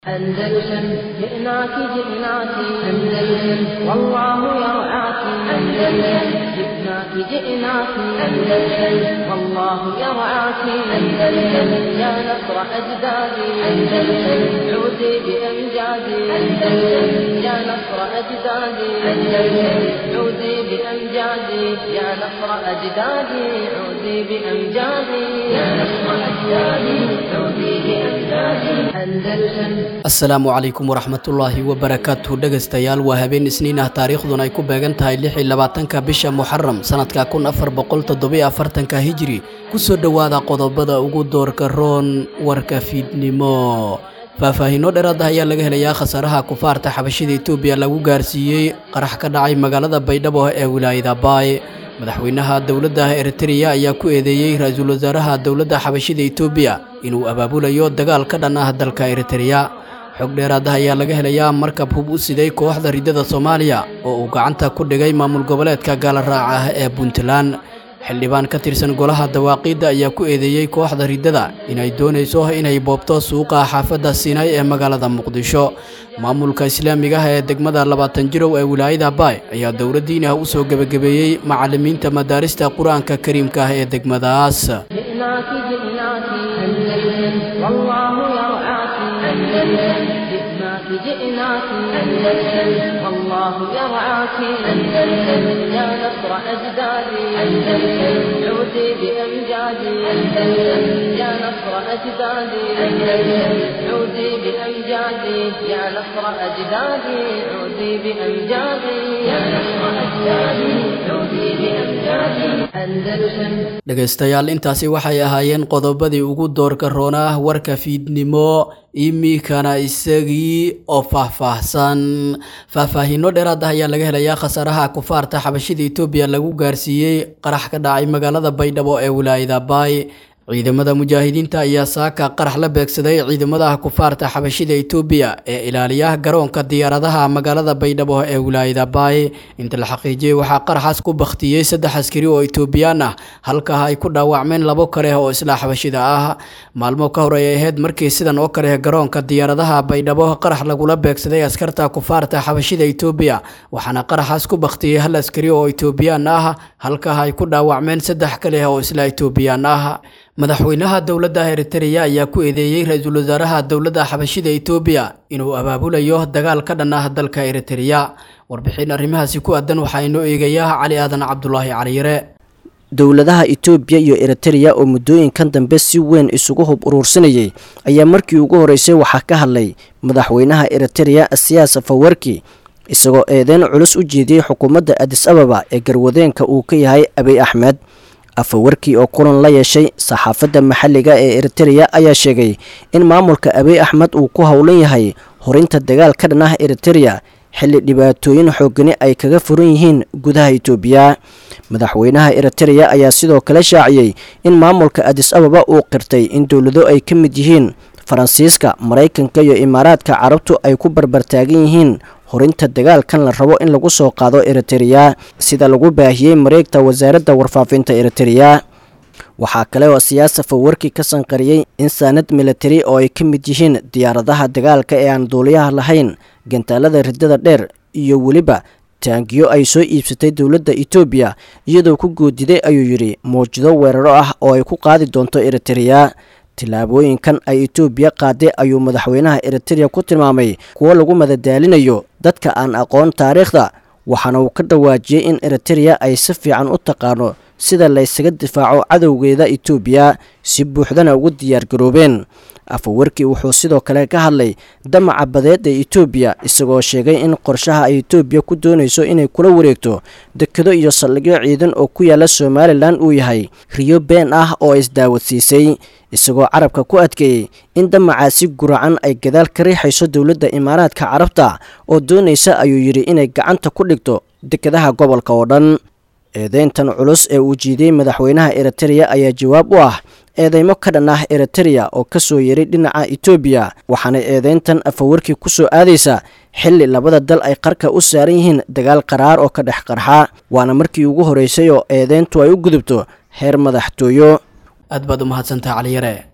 أندلسن جئناك جئناك أندلسن والله يرعاك أندلسن جئناك جئناك أندلسن والله يرعاك أندلسن يا نصر أجدادي أندلسن عودي بأمجادي أندلسن يا نصر أجدادي أندلسن عودي بأمجادي يا نصر أجدادي عودي بأمجادي يا نصر أجدادي عودي بأمجادي أندلسن asalaamu calaykum waraxmatullaahi wabarakaatuhu dhegaystayaal waa habeen isniin ah taariikhduna ay ku beegan tahay lix iyo labaatanka bisha muxaram sanadka kun afar boqol toddobiyo afartanka hijri kusoo dhowaada qodobada ugu doorka roon warka fiidnimo faahfaahiino dheeraad ah ayaa laga helayaa khasaaraha kufaarta xabashida etoobiya lagu gaarsiiyey qarax ka dhacay magaalada baydhabo ee wilaayada baay madaxweynaha dowladda eritreya ayaa ku eedeeyey ra-iisul wasaaraha dowladda xabashida etoobiya inuu abaabulayo dagaal ka dhan ah dalka eritreya xog dheeraad ah ayaa laga helayaa markab hub u siday kooxda riddada soomaaliya oo uu gacanta ku dhigay maamul goboleedka gaala raaca ah ee puntland xildhibaan ka tirsan golaha dawaaqiidda ayaa ku eedeeyey kooxda riddada inay doonayso inay boobto suuqa xaafadda siinay ee magaalada muqdisho maamulka islaamiga ah ee degmada labaatan jirow ee wilaayada baay ayaa dowladdiin ah u soo gebagabeeyey macallimiinta madaarista qur-aanka kariimka ah ee degmadaas جئناك جئناك أندلسن والله يرعاك أندلسن جئناك جئناك أندلسن والله يرعاك أندلسن يا نصر أجدادي أندلسن عودي بأمجادي أندلسن يا نصر أجدادي أندلسن عودي بأمجادي يا نصر أجدادي عودي بأمجادي يا نصر أجدادي عودي بأمجادي أندلسن dhegaystayaal intaasi waxay ahaayeen qodobadii ugu doorka roona ah warka fiidnimo iminkana isagii oo faahfaahsan faahfaahiino dheeraad ah ayaa laga helayaa khasaaraha kufaarta xabashida etoobiya lagu gaarsiiyey qarax ka dhacay magaalada baydhabo ee wilaayada baay ciidamada mujaahidiinta ayaa saaka qarax la beegsaday ciidamada kufaarta xabashida etoobiya ee ilaaliya garoonka diyaaradaha magaalada baydhabo ee wilaayada baay inta la xaqiijiyey waxaa qaraxaas ku bakhtiyey saddex askari oo etoobiyaan ah halkaa ay ku dhaawacmeen labo kale oo isla xabashida ah maalmo ka hor ay ahayd markii sidan oo kale garoonka diyaaradaha baydhabo qarax lagula beegsaday askarta kufaarta xabashida etoobiya waxaana qaraxaas ku bakhtiyey hal askari oo etoobiyaan ah halkaa ay ku dhaawacmeen saddex kale oo isla etoobiyaan ah madaxweynaha dowladda eritreya ayaa ku eedeeyey ra-iisul wasaaraha dowladda xabashida etoobiya inuu abaabulayo dagaal ka dhan ah dalka eritreya warbixin arrimahaasi ku aadan waxaa inoo eegayaa cali aadan cabdulaahi caliyare dowladaha etoobiya iyo eritreya oo muddooyinkan dambe si weyn isugu hub uruursanayay ayaa markii ugu horreysay waxaa ka hadlay madaxweynaha eritreya siyaas fawarki isagoo eedeyn culus u jeediyey xukuumadda adis ababa ee garwadeenka uu ka yahay abiy axmed afawarkii oo kulan la yeeshay saxaafadda maxalliga ee eritreya ayaa sheegay in maamulka abiy axmed uu ku howlan yahay horinta dagaal ka dhan ah eritreya xilli dhibaatooyin xoogani ay kaga furan yihiin gudaha etoobiya madaxweynaha eritreya ayaa sidoo kale shaaciyey in maamulka adis ababa uu qirtay in dowlado ay ka mid yihiin faransiiska maraykanka iyo imaaraadka carabtu ay ku barbartaagan yihiin horinta dagaalkan la rabo in lagu soo qaado eritreya sida lagu baahiyey mareegta wasaaradda warfaafinta eritreya waxaa kale oo siyaasa fawarki ka sanqariyey in saanad militari oo ay ka mid yihiin diyaaradaha dagaalka ee aan duuliyaha lahayn gantaalada riddada dheer iyo weliba taangiyo ay soo iibsatay dowladda etoobiya iyadoo ku goodiday ayuu yidhi mawjado weeraro ah oo ay ku qaadi doonto eritreya tillaabooyinkan ay etoobiya qaaday ayuu madaxweynaha eritreya ku tilmaamay kuwo lagu madadaalinayo dadka aan aqoon taariikhda waxaana uu ka dhawaajiyey in eritreya ay si fiican u taqaano sida laysaga difaaco cadowgeeda etoobiya si buuxdana ugu diyaargaroobeen afawarkii wuxuu sidoo kale ka hadlay damaca badeed ee etoobiya isagoo sheegay in qorshaha ay etoobiya ku doonayso inay kula wareegto dekado iyo saldhigyo ciidan oo ku yaala somalilan uu yahay riyo been ah oo isdaawadsiisay isagoo carabka ku adkeeyey in damacaasi guracan ay gadaal ka riixayso dowladda imaaraadka carabta oo doonaysa ayuu yidhi inay gacanta ku dhigto dekadaha gobolka oo dhan eedeyntan culus ee uu jiidiyey madaxweynaha eritreya ayaa jawaab u ah eedeymo ka dhan ah eritreya oo ka soo yeray dhinaca etoobiya waxaana eedeyntan afawarkii ku soo aadaysa xilli labada dal ay qarka u saaran yihiin dagaal qaraar oo ka dhex qarxa waana markii ugu horreysay oo eedeyntu ay u gudubto heer madaxtooyo aad baad u mahadsantaha caliyare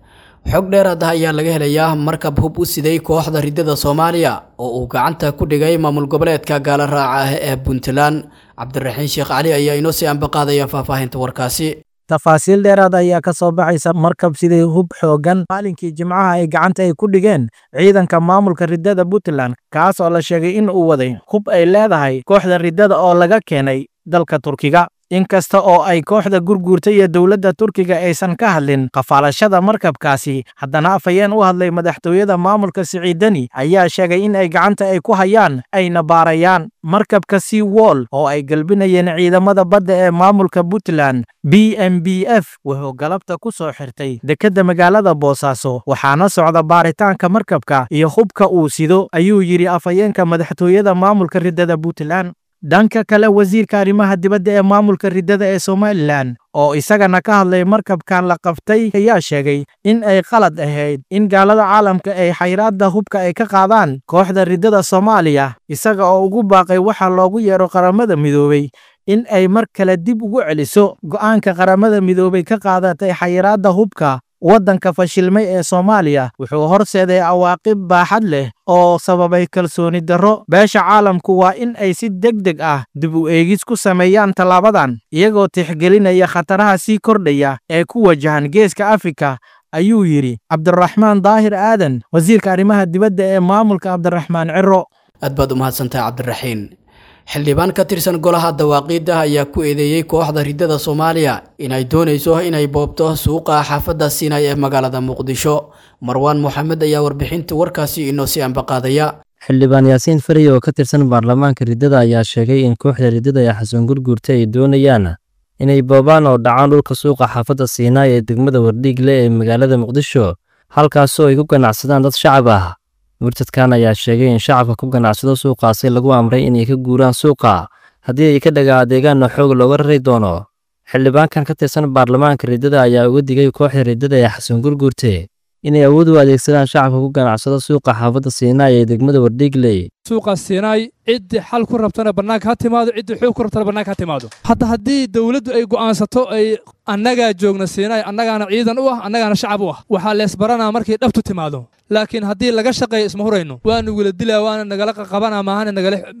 xog dheeraad ah ayaa laga helayaa markab hub u siday kooxda ridada soomaaliya oo uu gacanta ku dhigay maamul goboleedka gaala raaca ah ee puntland cabdiraxiin sheekh cali ayaa inoo sii ambaqaadaya faahfaahinta warkaasi tafaasiil dheeraad ayaa ka soo baxaysa markab sidii hub xoogan maalinkii jimcaha ay gacanta ay ku dhigeen ciidanka maamulka ridada puntland kaas oo la sheegay in uu waday hub ay leedahay kooxda ridada oo laga keenay dalka turkiga inkasta oo ay kooxda gurguurta iyo dowladda turkiga aysan ka hadlin qafaalashada markabkaasi haddana afhayeen u hadlay madaxtooyada maamulka siciidani ayaa sheegay in ay gacanta ay ku hayaan ayna baarayaan markabka sea wall oo ay galbinayeen ciidamada badda ee maamulka puntland b m b f wuxuu galabta ku soo xirtay dekedda magaalada boosaaso waxaana socda baaritaanka markabka iyo hubka uu sido ayuu yidhi afhayeenka madaxtooyada maamulka ridada puntland dhanka kale wasiirka arrimaha dibadda ee maamulka ridada ee somalilan oo isagana ka hadlay markabkan la qabtay ayaa sheegay in ay qalad ahayd in gaalada caalamka ay xayraadda hubka ay ka qaadaan kooxda ridada soomaaliya isaga oo ugu baaqay waxa loogu yeero qaramada midoobey in ay mar kale dib ugu celiso go'aanka qaramada midoobey ka qaadatay xayiraadda hubka waddanka fashilmay ee soomaaliya wuxuu horseeday awaaqib baaxad leh oo sababay kalsooni darro beesha caalamku waa in ay si deg deg ah dib u eegis ku sameeyaan tallaabadan iyagoo tixgelinaya khataraha sii kordhaya ee ku wajahan geeska afrika ayuu yidhi cabdiraxmaan daahir aadan wasiirka arrimaha dibadda ee maamulka cabdiraxmaan ciro aad baad u mahadsantahay cabdiraxiin xildhibaan ka tirsan golaha dawaaqiidda ayaa ku eedeeyey kooxda ridada soomaaliya inay doonayso inay boobto suuqa xaafadda sinay ee magaalada muqdisho marwaan moxamed ayaa warbixinta warkaasi inoo sii ambaqaadaya xildhibaan yaasiin fariy oo ka tirsan baarlamaanka riddada ayaa sheegay in kooxda riddada ee xasan gurguurta ay doonayaan inay boobaan oo dhacaan dhulka suuqa xaafadda siinaay ee degmada wardhiigle ee magaalada muqdisho halkaasoo ay ku ganacsadaan dad shacab ah murtadkan ayaa sheegay in shacabka ku ganacsado suuqaasi lagu amray inay ka guuraan suuqa haddii ay ka dhaga adeegaanna xoog looga rari doono xildhibaankan ka tirsan baarlamaanka riddada ayaa uga digay kooxda riddada ee xasan gurguurte inay awood u adeegsadaan shacabka ku ganacsado suuqa xaafadda siinaay ee degmada wardhiigley suuqa siinaay ciddii xal ku rabtana bannaanka ha timaado ciddii xoog ku rabtana bannaanka ha timaado hadda haddii dowladdu ay go'aansato ay annagaa joogna siinaay annagaana ciidan u ah annagaana shacab u ah waxaa leesbaranaa markay dhabtu timaado laakiin haddii laga shaqeeyo isma hurayno waanu wila dilaa waana nagala qaqabanaa maahane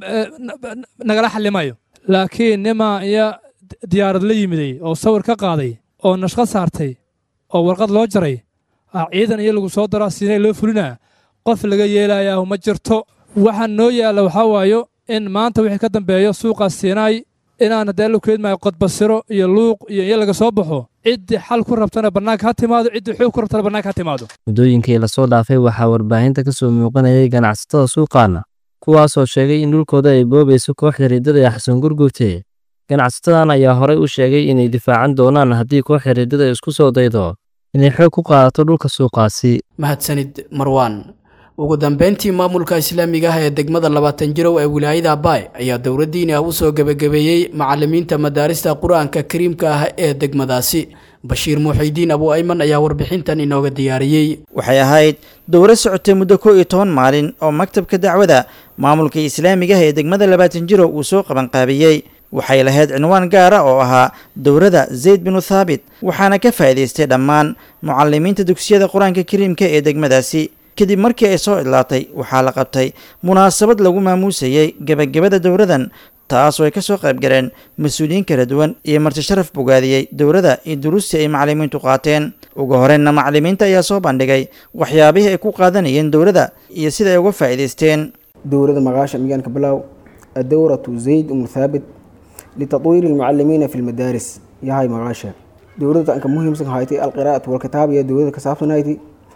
nagala xallimayo laakiin nimaa iyo diyaarad la yimiday oo sawir ka qaaday oo nashqad saartay oo warqad loo jaray ciidan iyo lagu soo daraa siinay loo fulinaa qof laga yeelayaa ma jirto waxaa noo yaalla waxaa waayo in maanta wixii ka dambeeyo suuqaas siinaay inaan haddee la keedmaayo qodbasiro iyo luuq iyo in laga soo baxo ciddii xal ku rabtana bannaanka ha timaado ciddii xoog ku rabtana bannaanka ha timaado muddooyinkii lasoo dhaafay waxaa warbaahinta ka soo muuqanayay ganacsatada suuqaana kuwaasoo sheegay in dhulkooda ay boobayso kooxda riddada ee xasan gurguurte ganacsatadan ayaa horey u sheegay inay difaacan doonaan haddii kooxda riddada isku soo daydo inay xoog ku qaadato dhulka suuqaasi mahadsanid marwaan ugu dambeyntii maamulka islaamiga ah ee degmada labaatan jirow ee wilaayada abaay ayaa dowladdiini ah u soo gebagabeeyey macallimiinta madaarista qur-aanka kariimka ah ee degmadaasi bashiir muuxidiin abu ayman ayaa warbixintan inooga diyaariyey waxay ahayd dowro socotay muddo kow iyo toban maalin oo maktabka dacwada maamulka islaamiga ah ee degmada labaatan jirow uu soo qabanqaabiyey waxay lahayd cinwaan gaara oo ahaa dowrada zayd binu thaabit waxaana ka faa'iidaystay dhammaan mucalimiinta dugsiyada qur-aanka kariimka ee degmadaasi kadib markii ay soo idlaatay waxaa la qabtay munaasabad lagu maamuusayey gebagabada dowradan taasoo ay ka soo qayb galeen mas-uuliyiin kala duwan iyo marti sharaf bogaadiyey dowrada iyo duruustii ay macalimiintu qaateen ugu horreynna macalimiinta ayaa soo bandhigay waxyaabihii ay ku qaadanayeen dowrada iyo sida ay uga faa'iidaysteen dowrada magaasha miyaanka bilow adowratu zayd umu thaabit لتطوير المعلمين في المدارس يا هاي مغاشا دورة أنك مهم سن هايتي القراءة والكتاب يا دورة كسافة نايتي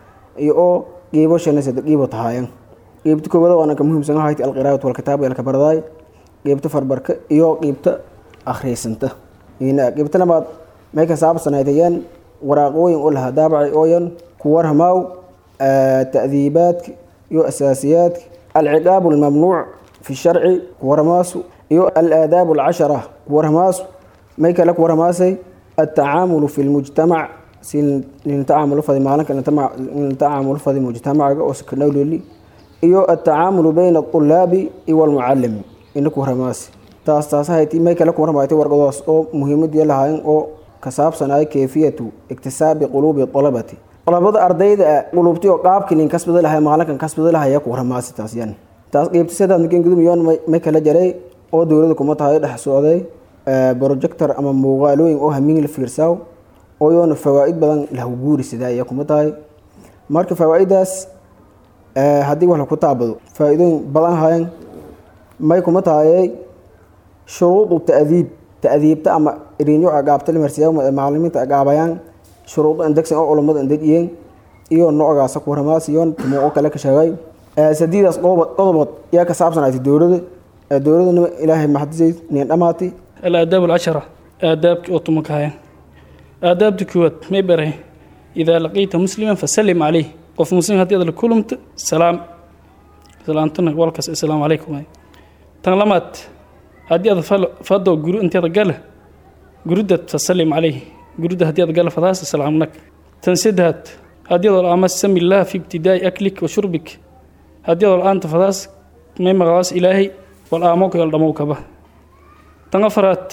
يو جيبو شنسة جيبو تهاين جيبت كوبا أنك مهم سن هايتي القراءة والكتاب يا الكبرداي جيبت فربرك يو جيبت أخري سنته هنا جيبت لما ما كسافة سنايتيان وراقوين قولها دابع أوين كورها ماو آه تأذيبات يو أساسيات العقاب الممنوع في الشرع ورماسو iyo alaadaab alcashara waramaas may kale waramaasay altacaamulu fi lmujtamac si nintacamulu fadi maalinka nintacamulu fadi mujtamacaga oo sakadhowloli iyo altacaamulu bayna alطulaabi iyo walmucalimi inaku waramaasi taas taasahayti may kale kuwaramaaytay warqadoos oo muhiimadii lahaayeen oo ka saabsanaya kayfiyatu iktisaabi quluubi alabati labada ardayda qulubti oo qaabkii nin kasbada lahay maalinkan kasbada lahay ku waramaasi taas yan taas qeybta saddex makin gudum yoon may kala jaray oo dowladda kuma tahay dhex socday projector ama muuqaalooyin oo hamiin la fiirsaaw oo yoona fawaa'id badan lahu guuri sidaa iyo kuma tahay marka fawaa'idaas haddii wax laku taabado faa'iidooyin badan hayan may kuma tahay shuruudu ta'diib ta'diibta ama irinyo agaabta limarsiyaa macalimiinta agaabayaan shuruudo indegsan oo culammada indejiyeen iyo noocgaasa ku waramaas iyo tumuuqo kale ka sheegay sadiidaas qodobood yaa ka saabsanaatay dowladda dowladana ilaahay maxadisay nin dhamaatay الآداب العشرة آداب أوتومكايا آداب دكوات ميبره إذا لقيت مسلما فسلم عليه قف مسلم هدي هذا كلمت سلام سلامتنا والكس السلام عليكم تنلمت هدي هذا فدو جرو أنت هذا قاله جرودة فسلم عليه جرودة هدي هذا قاله فداس السلام لك تنسدهت هدي هذا الآن سمي الله في ابتداء أكلك وشربك هدي هذا الآن تفداس ما مغاس إلهي والآموك يلدموك به tan afaraad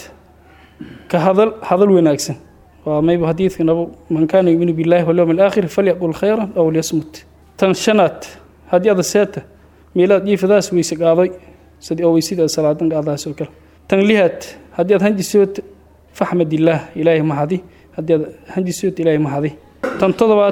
ka hadal hadal wanaagsan waa mayba xadiidka nabo man kaana yuminu billahi walyawmi alaakhir falyaqul khayran aw liyasmut tan shanaad haddii ada seeta meelaad jiifadaas weyse qaaday sidii oo weysida salaadan qaadaas oo kale tan lihaad haddii aad hanjisood faxmad illaah ilaahay mahadi haddii aad hanjisood ilaahay mahadi tan todobaad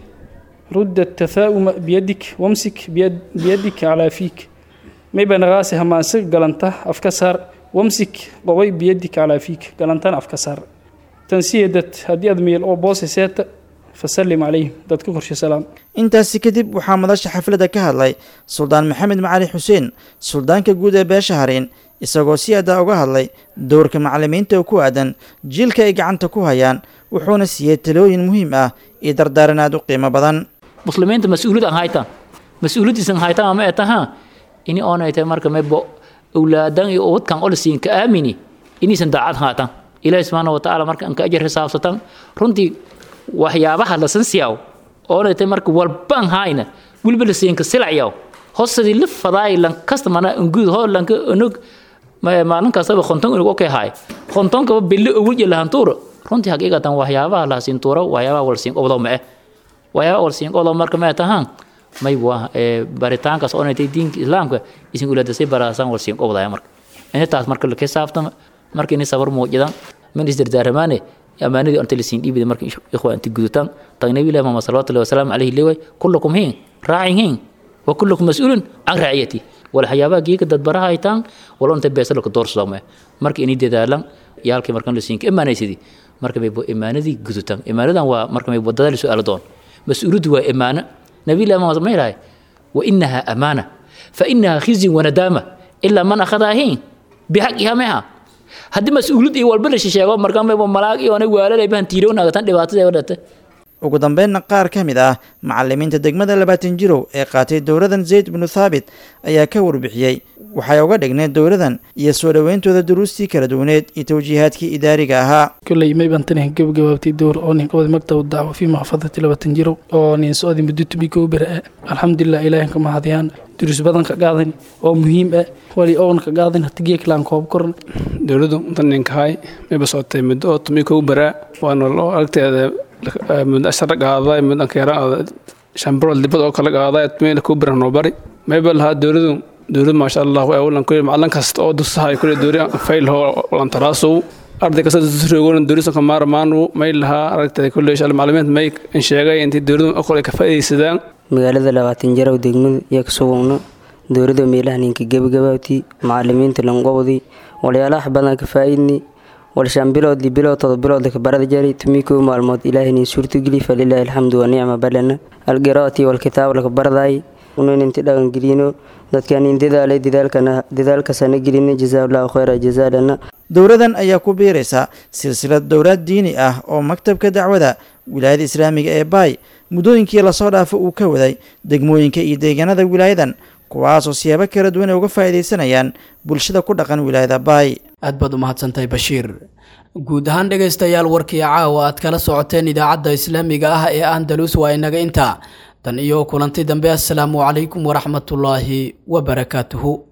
rudda tathaa'uma biyadik wamsik biyadik calaa fiik mayba naqaasi hamaanse galanta afka saar wamsik qobay biyadik calaa fiik galantaan afka saar tansiyadad haddii aad meel oo boose seeta fasallim calayhim dadka korshe salaam intaasi kadib waxaa madasha xafladda ka hadlay suldaan maxamed macali xuseen suldaanka guud ee beesha hareen isagoo si adaa uga hadlay dowrka macalimiinta oo ku aadan jiilka ay gacanta ku hayaan wuxuuna siiyey talooyin muhiim ah iyo dardaaran aad u qiimo badan muslimiinta mas-uuliyad aan haytaan mas-uuliyadiisan haytaan ama etaha ini oonay tahay marka mebo awlaadan iyo ubadkan olisiin ka aamini inaysan daacad haatan ilaahi subxaana wa tacaala marka anka ajar xisaabsatan runtii waxyaabaha lasan siyaaw oonay tahay marka walbaan hayna weliba lasiinka silacyaw hosadii la fadaay lan kasta mana nguud ho lanka onog maalin kastaba konton onog okay haay kontonkaba bille owil iyo lahantuura runtii haqiiqatan waxyaabaha lahasiin tuura waxyaabaha walsiin qobdo ma eh waxyaabaha walsiin qobdo marka ma tahaan may waa baritaankaas oo inay diinka islaamka isin ulaadasay baraasan walsiin qobdaya marka intaas marka la xisaabtama marka inay sabar muujidan min isdardaaramaane amaanadii inta lasiin dhiibida marka ikhwaa inta gudutaan tan nabi ilaahi muhammad sallallahu alayhi wasallam alayhi leeway kullukum hiin raacin hiin wa kullukum mas'uulun can raaciyati wal waxyaabaha geeka dad baraha haytaan wala inta beesalo ka doorsado ma marka inay dadaalan yaalkii markan lasiin ka imaanaysidii marka may imaanadii gudutaan imaanadan waa marka may wadada la su'aalo doon mas'uuliyadu waa imaano نبي الله ما ما يراي وإنها أمانة فإنها خزي وندامة إلا من أخذها هين بحقها معها هدي مسؤولية والبلش شيء مركان ما ملاك يوانا ولا لا يبان تيرون هذا تندبات زي ولا ugu dambeynna qaar ka mid ah macalimiinta degmada labaatan jirow ee qaatay dowladan zayd binu thaabit ayaa ka warbixiyey waxay uga dhigneed dowladan iyo soo dhoweyntooda duruustii kala duwaneed iyo tawjiihaadkii idaariga ahaa kolley may baan tani gabagabaabtay dowr oo nin qabad maktab dacwo fii maxfadati labaatan jirow oo nin socdi muddo tubi koo bere alxamdulilah ilaahin ka mahadiyaan duruus badan ka qaadan oo muhiim ah wali oon ka qaadan hatigiya kalaan koob koran dowladdu daninkahay mayba socotay muddo oo tumi koo beraa waana loo aragteeda muddo ashara qaaday muddo keera shambarood dibad oo kala qaaday tumeyna koo beran noo bari mayba lahaa dowladdu dowlad maasha allah awlan kulli macalin kasta oo dusahay kulli dowri fayl ho lan taraasow arday kasta dusrogoon dowlisa ka maarmaanu may lahaa aragtay kulli shal macalimiinta may in sheegay intii dowladdu aqoon ay ka faa'iideysadaan magaalada labaatan jarow degmada iyo ka sugugno dowladda meelaha ninka gebagabaabtii macalimiinta lanqobdii walyaalaha badan ka faa'iidni walshaan bilood li bilood todo bilood ka barada jari tumi koo maalmood ilaahini suurtogeli falilaahi alxamdu wanicma balana alqiraati walkitaab laka baradaay unan inti dhaqan gelino dadkan in dadaalay dadaalkana dadaalkasana gelina jazaaullahu khayra jazaalana dowladan ayaa ku biiraysa silsilad dowlaad diini ah oo maktabka dacwada wilaayada islaamiga ee baay muddooyinkii lasoo dhaafo uu ka waday degmooyinka iyo deegaanada wilaayadan kuwaasoo siyaabo kala duwan ay uga faa'iidaysanayaan bulshada ku dhaqan wilaayada baay aad baad u mahadsantahay bashiir guud ahaan dhegaystayaal warkii caawa aad kala socoteen idaacadda islaamiga ah ee andalus waa inaga intaa tan iyo kulanti dambe assalaamu calaykum waraxmatullaahi wabarakaatuhu